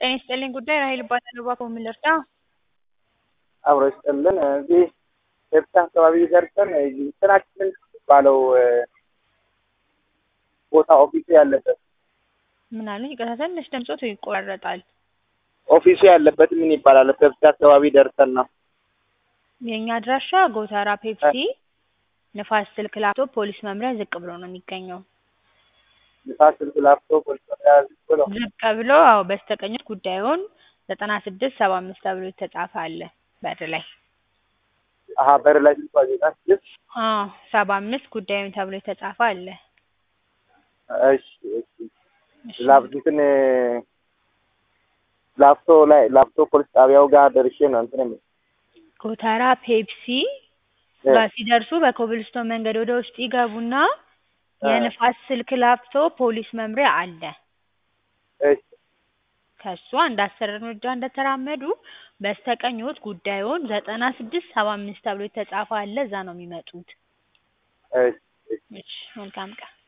ጤና ይስጥልኝ ጉዳይ ራሔል እባላለሁ። እባክዎ ምን ልርዳ? አብሮ ይስጥልን። እዚህ ፔፕሲ አካባቢ ደርሰን እንትናችን ባለው ቦታ ኦፊሱ ያለበት ምን አሉኝ? ይቅርታ ትንሽ ድምጾት ይቆራረጣል። ኦፊሱ ያለበት ምን ይባላል? ፔፕሲ አካባቢ ደርሰን ነው። የእኛ አድራሻ ጎተራ ፔፕሲ ንፋስ ስልክ ላፕቶፕ ፖሊስ መምሪያ ዝቅ ብሎ ነው የሚገኘው። ንፋስ ስልክ ላፕቶፕ ፖሊስ መምሪያ ዝቅ ብሎ ዝቅ ብሎ አዎ፣ በስተቀኞት ጉዳዩን ዘጠና ስድስት ሰባ አምስት ተብሎ የተጻፈ አለ በር ላይ። አሀ በር ላይ ስልኳ ዜና ስድስት አዎ ሰባ አምስት ጉዳዩን ተብሎ የተጻፈ አለ። እሺ እሺ ላፕቶፕን ላፍቶ ላይ ላፍቶ ፖሊስ ጣቢያው ጋር ደርሼ ነው እንትን የምልህ ጎተራ ፔፕሲ ጋር ሲደርሱ በኮብልስቶን መንገድ ወደ ውስጥ ይገቡና የንፋስ ስልክ ላፍቶ ፖሊስ መምሪያ አለ። እሺ ከሱ አንድ አስር እርምጃ እንደተራመዱ በስተቀኝዎት ጉዳዩን ዘጠና ስድስት ሰባ አምስት ተብሎ የተጻፈ አለ። እዛ ነው የሚመጡት። እሺ እሺ መልካም ቀን።